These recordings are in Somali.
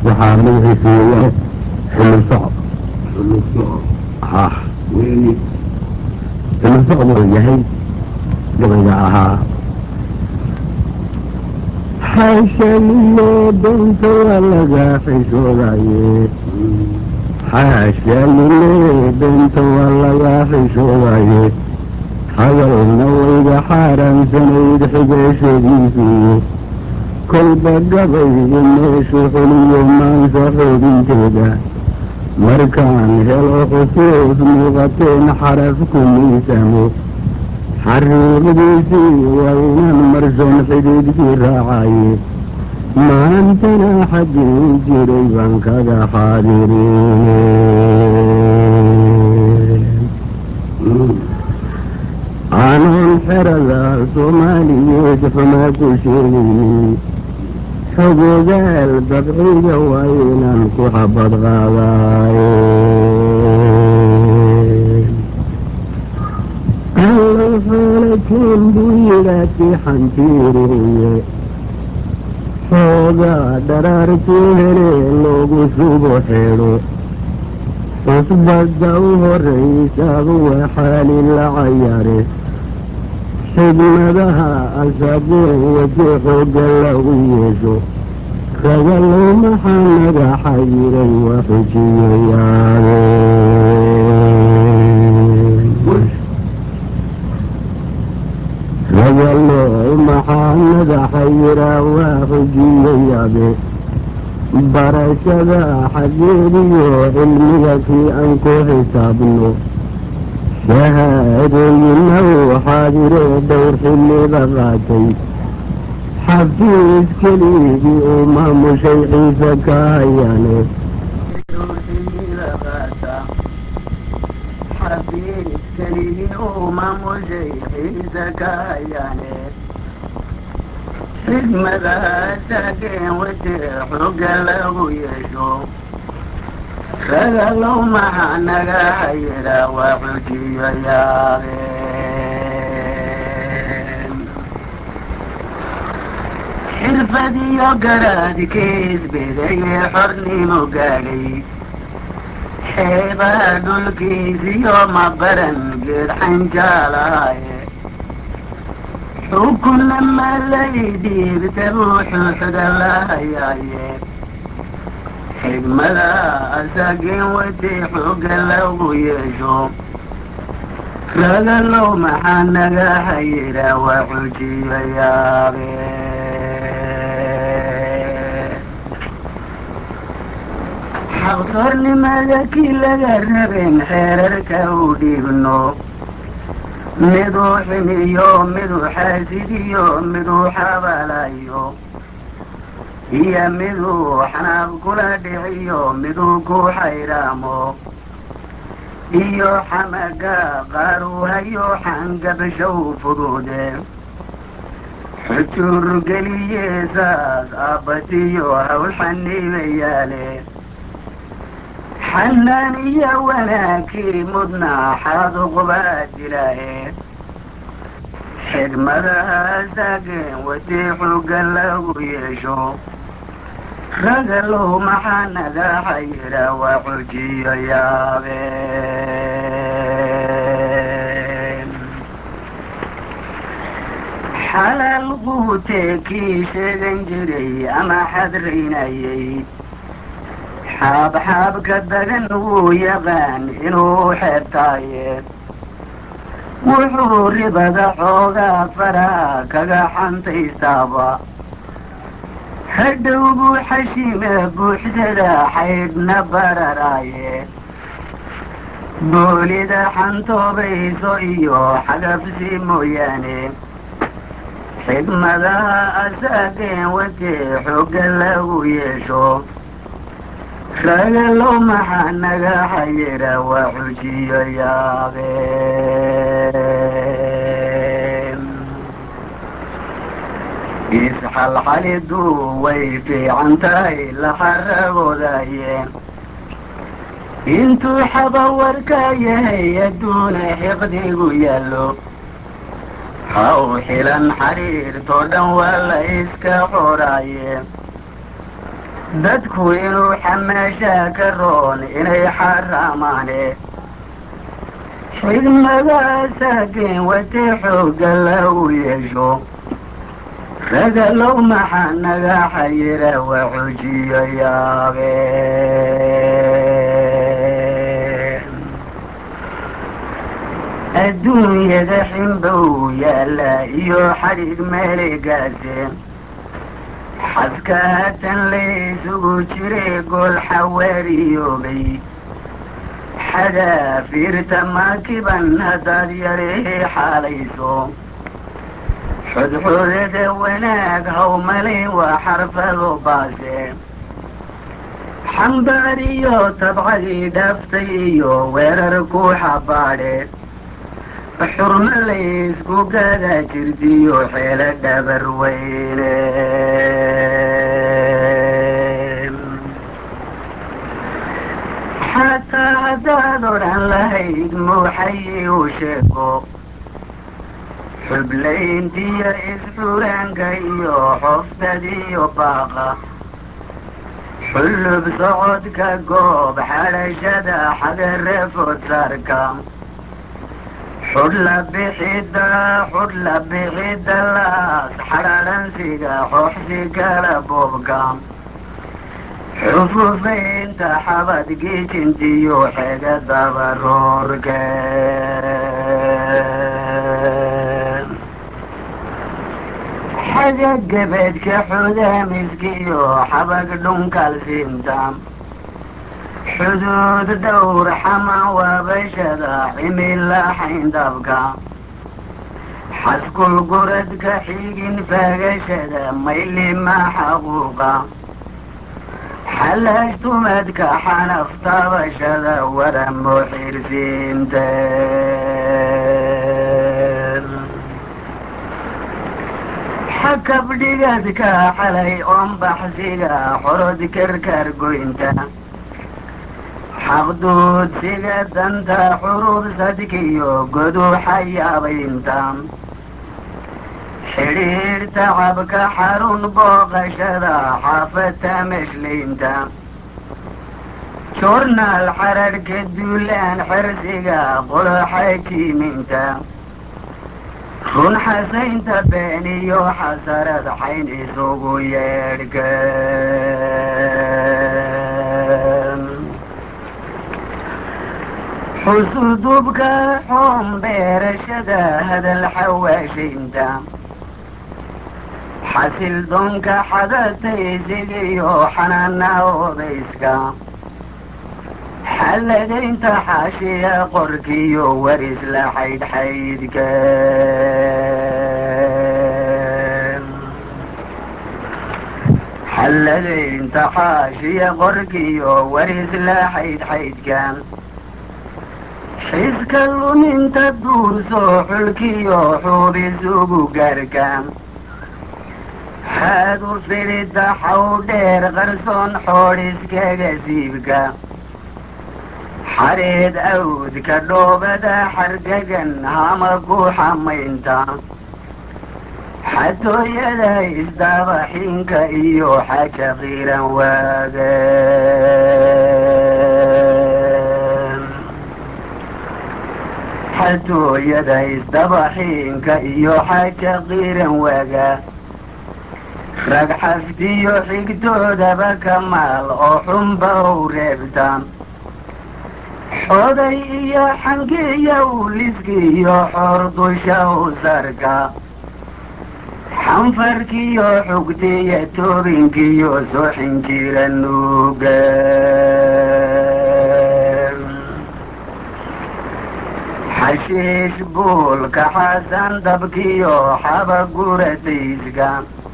waxaa magaciisa weeyaan xilli socod xilli socod ha weeye xilli socod uu yahay gabayga ahaa xaashaliyo danta waa laga xishoodaye xaashaalile danta waa laga xishoodaye hadalna wayga xaaraamsanayd xigeeshadiisii kolba gabaygu meeshu xuliyo maansa xoobinteeda markaan helo khusuus muuqateen xaraf ku miisamo xariiqdiisii waa inaan marson xidhiidkii raacaye maantana xaggii jiray baan kaga xaadirine aanan xerada soomaaliyeed xumaa ku sheegaynin xogogaal dabciga waa inaan ku xabad qaadaaye allow xoolateen buu yidhaati xantiiriye xoogaa dharaartuu hele loogu subo xedho cusbadda u horraysaaba waa xaali la cayare xigmadaha asageen wajee xoogga lagu yeesho ragalow maxaa naga xayiray waa xujiyayaade ragalow maxaa naga xayiraa waa xujiyayaade barashada xaggeediyo cilmiga kii aan ku xisaabno shahaadooyina uu xaadire dhowr xilliba qaatay xafiis keligii uu maamushay ciise ka hayane xigmadaasageen wajee xooga lagu yeesho ragalow maxaa naga hayira waa xujiyo yaabeen xirfadiyo garaadkiis bedayee xornimo gaadhay xeebaha dhulkiisiyo mabaran geed xanjaalaaye xukunna malaydiibta buuxuu xudalahayaaye xigmada asageen wajay xooga lagu yeesho ragalow maxaa naga hayira waa xujiyo yaabeen xaqtornimada kii laga rabeen xeerarka u dhiibno miduu xiniyo miduu xaasidiyo miduu xabalayo iyo miduu xanaab kula dhiciyo miduu ku xayraamo iyo xamaga qaaruu hayo xangabshow fudude xujuur geliyeesaas aabbatiyo hawl xaniibayaale xanaan iyo wanaagkii mudna xaaduqbaa dilaaye xigmadahaasageen wajii xooga lagu yeesho ragalow maxaa naga xayira waa xujiyo yaabeen xalaal quutee kii sheegan jiray ama xadraynayay xaabxaabka dagan wuu yaqaan inuu xeebtaaye wuxuu ribada xoogaa faraha kaga xantaystaaba hadhow buu xashime buuxsada xaydhna bararaaye boolida xantoobayso iyo xagabsi mooyaane xigmadaha asaageen wajee xooga lagu yeesho ragalow maxaa naga xayira waa xujiyo yaabeen isxalxalidu way fiican tahay la xaragoodayeen intuu xabawarka yahay adduuna xiqdigu yaallo ha u xilan xariirtoo dhan waa la iska xoraaye dadku inuu xamaashaa ka roon inay xaraamaane xigmadaasaageen watee xoogga lagu yeesho ragalow maxaa naga xayira waa xujiyo yaabeen adduunyada xinbow yaalla iyo xadhig meeligaaseen xaska haatan laysugu jiray gool xawaariyoobay xadaafiirta maakiban haddaad yarihii xaalayso xudxudada wanaag hawmalin waa xarfado baase xambaariyo tabcadii dhaaftay iyo weerar ku xabaadhe xurmo laysku gada jirdiyo xeelo dhabar weyne xataa haddaad odhan lahayd muuxayi u sheego xublayntiyo isxuraanka iyo xoftadiyo baaqa xullub socodka goob xadhashada xagare fodsaarka xudhla bixida xudhla bixida laas xadhaadhansiga xooxsi kala boobka xufufaynta xabad gijintiyo xega dabaroorke xaga gebeedka xudaamiskiyo xabag dhunkalsiinta xuduud dhowr xama waabashada cimila xayndabka xaskul guradka xigin faagashada maylima xaquuqa xalaashtumadka xanaf taabashada waramo xirsiinte xakabdhigadka xalay oonbaxsiga xorod karkar goynta xaqduudsiga danta xurubsadkiyo godu xayaabaynta xidhiir tacabka xarun booqashada xaafata meshlaynta joornaal xararhka duulaan xersiga qoloxajiiminta run xasaynta been iyo xasarad xayn isugu yeedhka xusudubka xoon beerashada hadal xawaashaynta xasil doonka xadataysigiyo xanaana odayska xalladaynta xaashiya qorkiyo waris la xaydxaydka xalladaynta xaashiya qorkiyo waris la xaydxaydka xiska luminta duursoo xulkiyo xuubis ugu gaarka haadu fidhida xaw dheer qarsoon xoodhiskaga siibka xareed awdka dhoobada xargagan hama ku xamaynta xatooyada isdaabaxinka iyo xaja qiiran waaga xatooyada isdabaxiinka iyo xaja qiiran waaga rag xaftiyo xigtoodaba ka maal oo xunba u reebta xoday iyo xangiyo uliskiyo xoor dusha u sarka xanfarkiyo xugtiyo toobinkiyo soxin jira nuuga xashiish buulka xasan dabkiyo xaba guratayska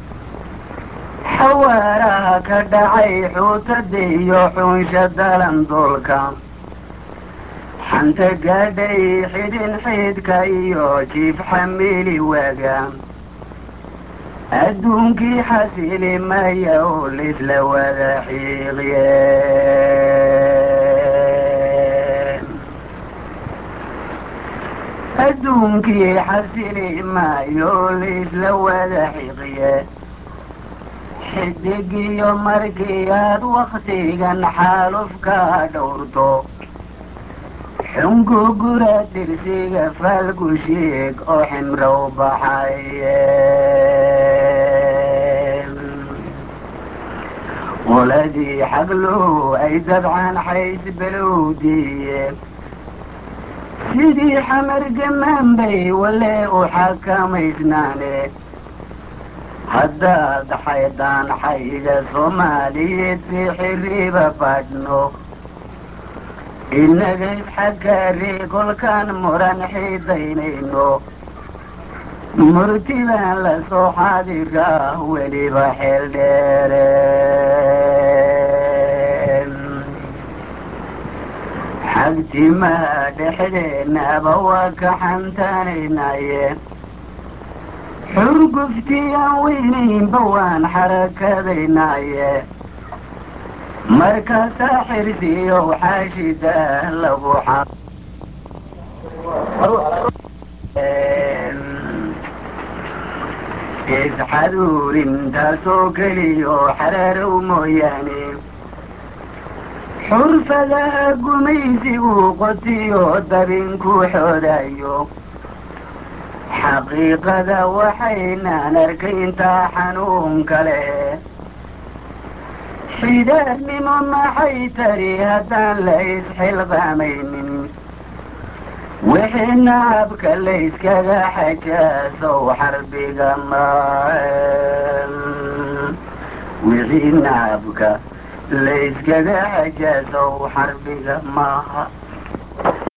xawaaraha ka dhacay xuutada iyo xunsha dalandoolka xanta gaadhay xidhin xidhka iyo jiif xamiili waaga adduunkii xasili maya oo lisla wada xiiqye adduunkii xasili maayo oo lisla wada xiiqye xidigiyo markii aad waktigan xaalufka dhowrto xungugura dirsiga faalgushiig oo ximrow baxaye qoladii xaglow ay dabcan xays belowdiye sidii xamar gamaan bay wale u xakamaysnaane haddaad xaydaan xayda soomaaliyeed si xiriiba badhno inaga isxaggaari kolkaan muran xiidaynayno murtibaan la soo xaadiraa weliba xeel dheere xagtimaa dhexdeenaba waa ka xantaanaynaye xurguftiyan weynaynba waan xarakadaynaaye markaasaa xirsiyow xaashida lagu isxaduurintaasoo keliyo xaraarow mooyaane xurfadaha gumaysigu qotiyo dabinku xoodayo xaqiiqada waxaynaan arkayntaa xanuun kale xidaarnimo maxay tari haddaan la isxilqaamaynin wixii nacabka layskaga xajaasow xarbiga ma wixii nacabka layskaga xajaasow xarbiga maaha